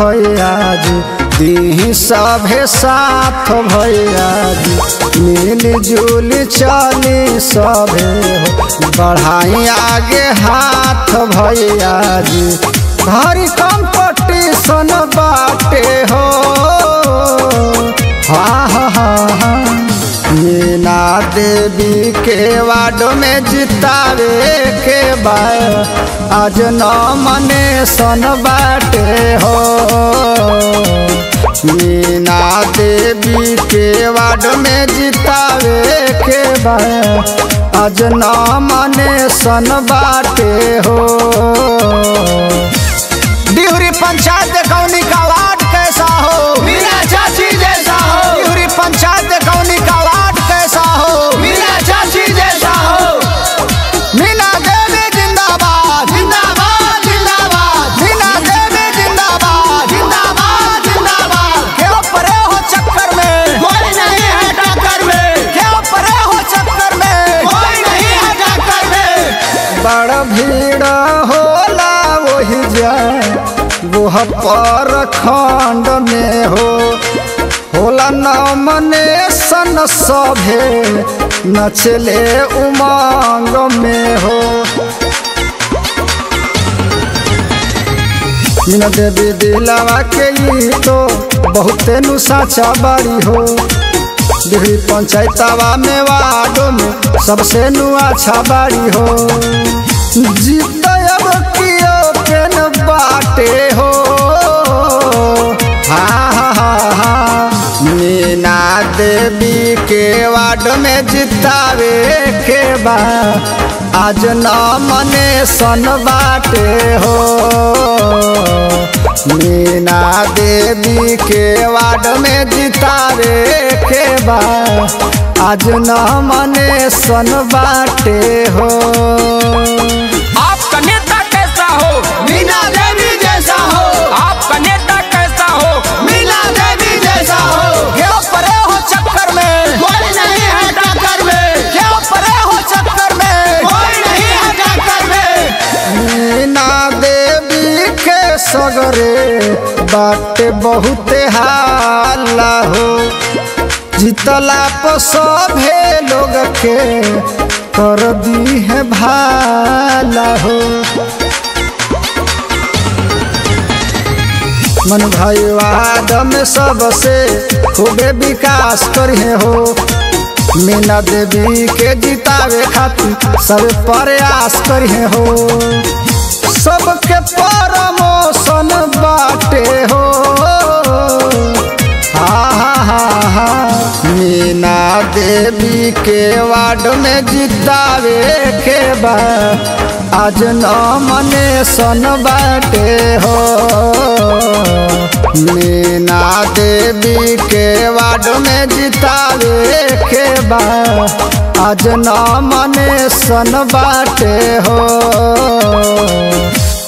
भैया जी दी सभे साथ भैया जी मिल जुल चली सभे हो बढ़ाई आगे हाथ भैया जी भारी कंपटीशन बाटे हो हा हा हा हा मीना देवी के वार्ड में जितावे के बाद आज न मने सन बाटे हो मीना देवी के वार्ड में जितावे के बाद आज न मने सन बाटे हो डिहरी पंचायत कौनी का वार्ड कैसा हो मीरा चाची जैसा हो डिहरी पंचायत कौनी का वार्ड कैसा हो मीरा चाची जैसा हो मीना देवी जिंदाबाद जिंदाबाद जिंदाबाद मीना देवी जिंदाबाद जिंदाबाद जिंदाबाद क्यों परे हो चक्कर में कोई नहीं है टक्कर में क्यों परे हो चक्कर में कोई नहीं है टक्कर में बड़ भीड़ होला वही जाए वह पर खंड में हो होला न मने सन सभे नचले उमंग में हो मीना देवी दिलावा के ई तो बहुते नु साचा बाड़ी हो डिहरी पंचायतवा में वार्डो में सबसे नु अच्छा बाड़ी हो जीतब कियो पेन बाटे हो हा हा हा हा मीना देवी के वार्ड में जितावे के बा आज न मने सन बाटे हो मीना देवी के वार्ड में जितावे के बा आज न मने सन बाटे हो आपका नेता कैसा हो मीना देवी जैसा हो आपका नेता कैसा हो मीना देवी जैसा हो क्यों परे हो चक्कर में कोई नहीं है टक्कर में क्यों परे हो चक्कर में कोई नहीं है टक्कर में मीना देवी के सगरे बाटे बहुते हाला हो जितला पर सभे लोग के कर दी है भाला हो मन भाई वाद में सबसे खूबे विकास करिए हो मीना देवी के जितावे खातिर सब प्रयास करिए हो सबके परमोशन बाटे हो हा हा हा हा मीना देवी के वार्ड में जितावे के बाद आज न मने सन बाटे हो मीना देवी के वार्ड में जितावे के बाद आज न मने सन बाटे हो